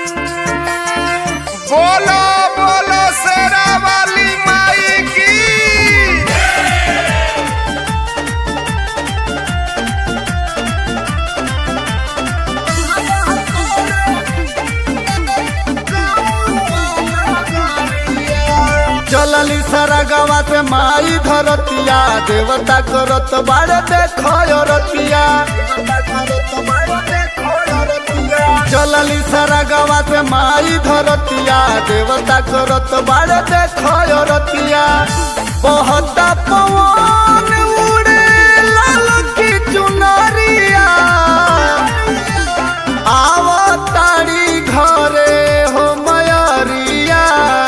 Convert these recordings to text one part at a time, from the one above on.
बोलो बोलो शेरा वाली माई की चलली सारा गावा से माई धरतिया देवता करत बाड़े देखो रतिया चलली सारा गावा से माई धरतिया देवता करत बाड़े देखो रतिया बहुत पवन उड़े लाल की चुनरिया आवतारी घरे हो मयरिया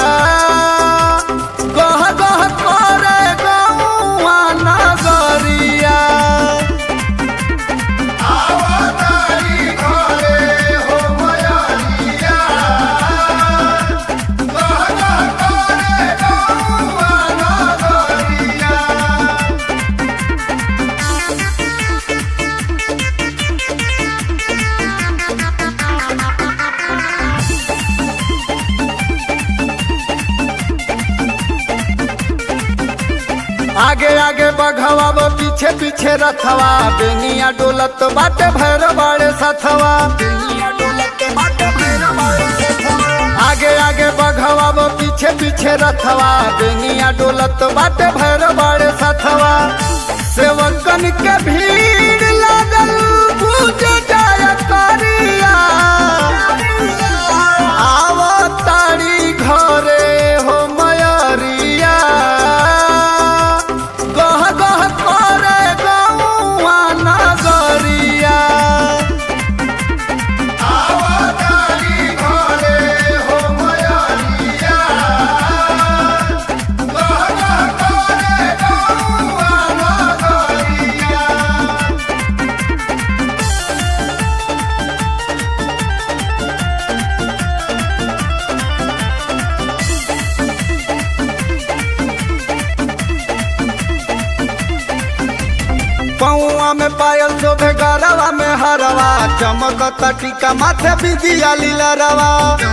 गह गह करे गौआ नगरिया आवतारी घरे हो मयरिया गह गह करे गौआ नगरिया आगे आगे बघवा वो पीछे पीछे रथवा बेनिया डोलत बाटे भैर बाड़े सथवा आगे आगे बघवा वो पीछे पीछे रथवा बेनिया डोलत बाटे भैर बाड़े सथवा सेवकन के भीड़ लागल पूज जाय करिया आवतारी घरे हो मयरिया गह गह करे गौआ नगरिया आवतारी घरे हो मयरिया गह गह करे गौआ नगरिया पौआ में पायल शोभे गरवा में हरवा चमकत टीका माथे बिदिया लीला रवा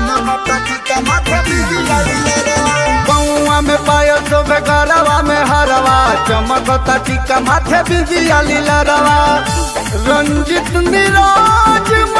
पौआ में पायल शोभे गरवा में हरवा चमकत टीका माथे बिदिया लीला रवा रंजित निराज